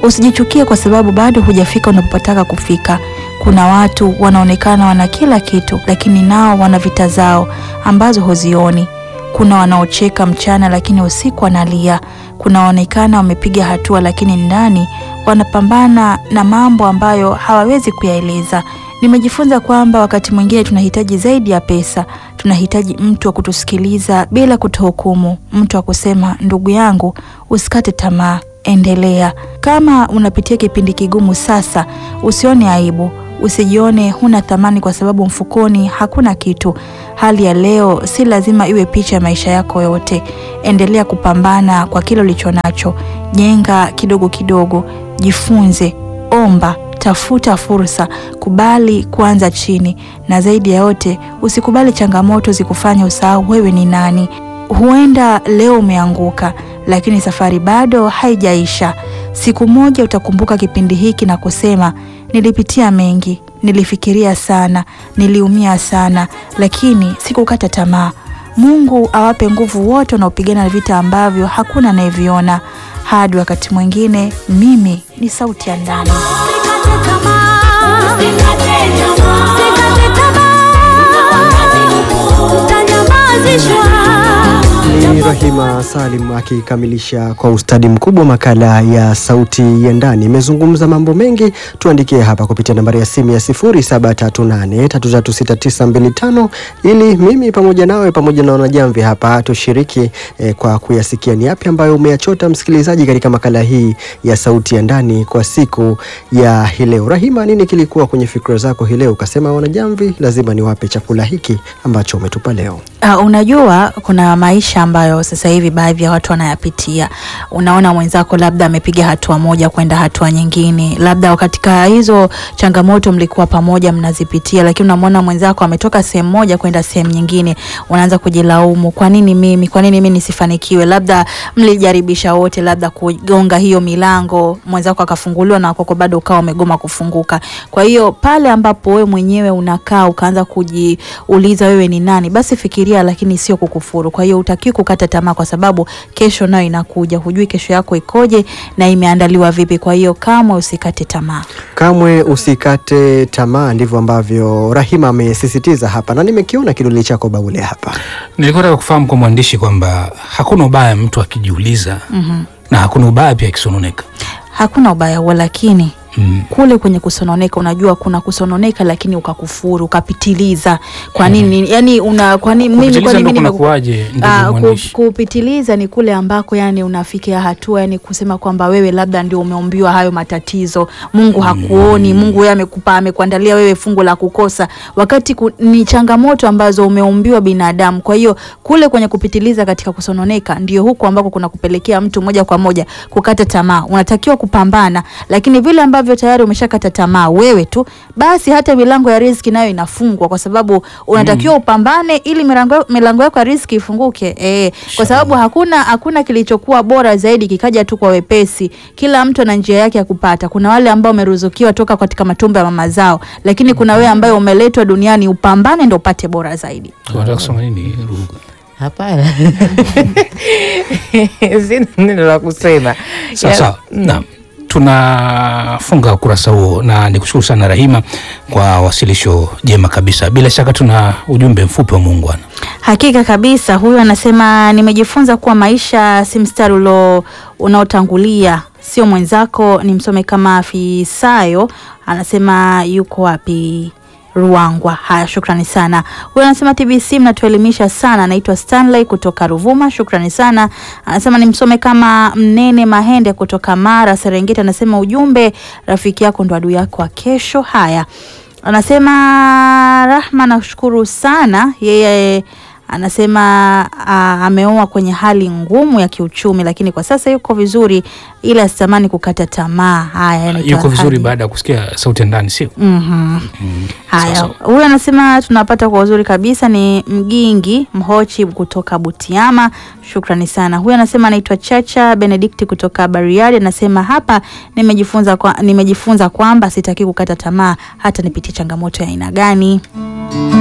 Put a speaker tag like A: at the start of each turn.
A: Usijichukie kwa sababu bado hujafika unapotaka kufika. Kuna watu wanaonekana wana kila kitu, lakini nao wana vita zao ambazo huzioni. Kuna wanaocheka mchana, lakini usiku wanalia. Kuna wanaonekana wamepiga hatua, lakini ndani wanapambana na mambo ambayo hawawezi kuyaeleza. Nimejifunza kwamba wakati mwingine tunahitaji zaidi ya pesa. Tunahitaji mtu wa kutusikiliza bila kutuhukumu, mtu wa kusema, ndugu yangu, usikate tamaa, endelea. Kama unapitia kipindi kigumu sasa, usione aibu, usijione huna thamani kwa sababu mfukoni hakuna kitu. Hali ya leo si lazima iwe picha ya maisha yako yote. Endelea kupambana kwa kile ulicho nacho, jenga kidogo kidogo, jifunze, omba tafuta fursa, kubali kuanza chini, na zaidi ya yote usikubali changamoto zikufanya usahau wewe ni nani. Huenda leo umeanguka, lakini safari bado haijaisha. Siku moja utakumbuka kipindi hiki na kusema, nilipitia mengi, nilifikiria sana, niliumia sana, lakini sikukata tamaa. Mungu awape nguvu wote wanaopigana vita ambavyo hakuna anayeviona. Hadi wakati mwingine, mimi ni sauti ya ndani.
B: Ni Rahima Salim akikamilisha kwa ustadi mkubwa makala ya sauti ya ndani. Imezungumza mambo mengi, tuandikie hapa kupitia nambari ya simu ya 0738336925 ili mimi pamoja nawe pamoja na wanajamvi hapa tushiriki eh, kwa kuyasikia ni yapi ambayo umeyachota msikilizaji katika makala hii ya sauti ya ndani kwa siku ya hii leo. Rahima, nini kilikuwa kwenye fikra zako hii leo ukasema wanajamvi lazima niwape chakula hiki ambacho umetupa leo?
A: Uh, unajua kuna maisha ambayo sasa hivi baadhi ya watu wanayapitia. Unaona mwenzako labda amepiga hatua moja kwenda hatua nyingine, labda katika hizo changamoto mlikuwa pamoja mnazipitia, lakini unamwona mwenzako ametoka sehemu moja kwenda sehemu nyingine, unaanza kujilaumu, kwa nini mimi, kwa nini mimi nisifanikiwe? Labda mlijaribisha wote, labda kugonga hiyo milango, mwenzako akafunguliwa na kwako bado ukawa umegoma kufunguka. Kwa hiyo pale ambapo wewe mwenyewe unakaa ukaanza kujiuliza wewe ni nani, basi fikiria, lakini sio kukufuru. Kwa hiyo utakiwi kukata tamaa, kwa sababu kesho nayo inakuja, hujui kesho yako ikoje na imeandaliwa vipi. Kwa hiyo kamwe usikate tamaa.
B: Kamwe usikate tamaa, ndivyo ambavyo Rahima amesisitiza hapa, na nimekiona kidole chako Baule hapa.
C: Nilikuwa nataka kufahamu kwa mwandishi kwamba hakuna ubaya mtu akijiuliza
A: Mhm.
C: na hakuna ubaya pia akisononeka.
A: Hakuna ubaya huo, lakini
C: Mm.
A: kule kwenye kusononeka, unajua kuna kusononeka lakini ukakufuru ukapitiliza. Kwa nini? Yani una kwa nini mimi kwa
C: Kupitiliza
A: nini
C: ndo
A: mimi
C: kunakuwaje, ndugu
A: Ah, ku-
C: mwandishi?
A: kupitiliza ni kule ambako yani unafikia hatua yani kusema kwamba wewe labda ndio umeumbiwa hayo matatizo. Mungu hakuoni, Mungu yeye amekupa amekuandalia wewe fungu la kukosa, wakati ku, ni changamoto ambazo umeumbiwa binadamu. Kwa hiyo kule kwenye kupitiliza katika kusononeka ndio huko ambako kuna kupelekea mtu moja kwa moja kukata tamaa. Unatakiwa kupambana, lakini vile ambavyo tayari umeshakata tamaa wewe tu, basi hata milango ya riziki nayo inafungwa, kwa sababu unatakiwa upambane ili milango milango yako ya riziki ifunguke. Eh, kwa sababu hakuna hakuna kilichokuwa bora zaidi kikaja tu kwa wepesi. Kila mtu ana njia yake ya kupata. Kuna wale ambao wameruzukiwa toka katika matumbo ya mama zao, lakini kuna wewe ambaye umeletwa duniani upambane ndio upate bora zaidi.
C: Unataka kusema nini Ruga?
D: Hapana, sina neno la kusema.
C: Sawa
D: Ya-
C: sawa, naam. Tunafunga ukurasa huo na nikushukuru sana Rahima kwa wasilisho jema kabisa. Bila shaka tuna ujumbe mfupi wa muungwana.
A: Hakika kabisa, huyu anasema nimejifunza kuwa maisha si mstari ulo unaotangulia, sio mwenzako. Ni msome kama Afisayo, anasema yuko wapi? Ruangwa. Haya, shukrani sana. Huyu anasema TBC mnatuelimisha sana. Anaitwa Stanley kutoka Ruvuma, shukrani sana. Anasema nimsome kama Mnene Mahende kutoka Mara Serengeti. Anasema ujumbe, rafiki yako ndo adui yako wa kesho. Haya, anasema Rahma, nashukuru sana yeye anasema a, ameoa kwenye hali ngumu ya kiuchumi, lakini kwa sasa yuko vizuri, ila sitamani kukata tamaa. Haya, anaitwa
C: Yuko vizuri
A: Hadi.
C: baada ya kusikia sauti ya ndani, sio?
A: Mhm. Haya,
C: sawa.
A: huyu anasema tunapata kwa uzuri kabisa. Ni Mgingi Mhochi kutoka Butiama, shukrani sana. Huyu anasema anaitwa Chacha Benedikti kutoka Bariadi, anasema hapa nimejifunza kwa, nimejifunza kwamba sitaki kukata tamaa hata nipitie changamoto ya aina gani.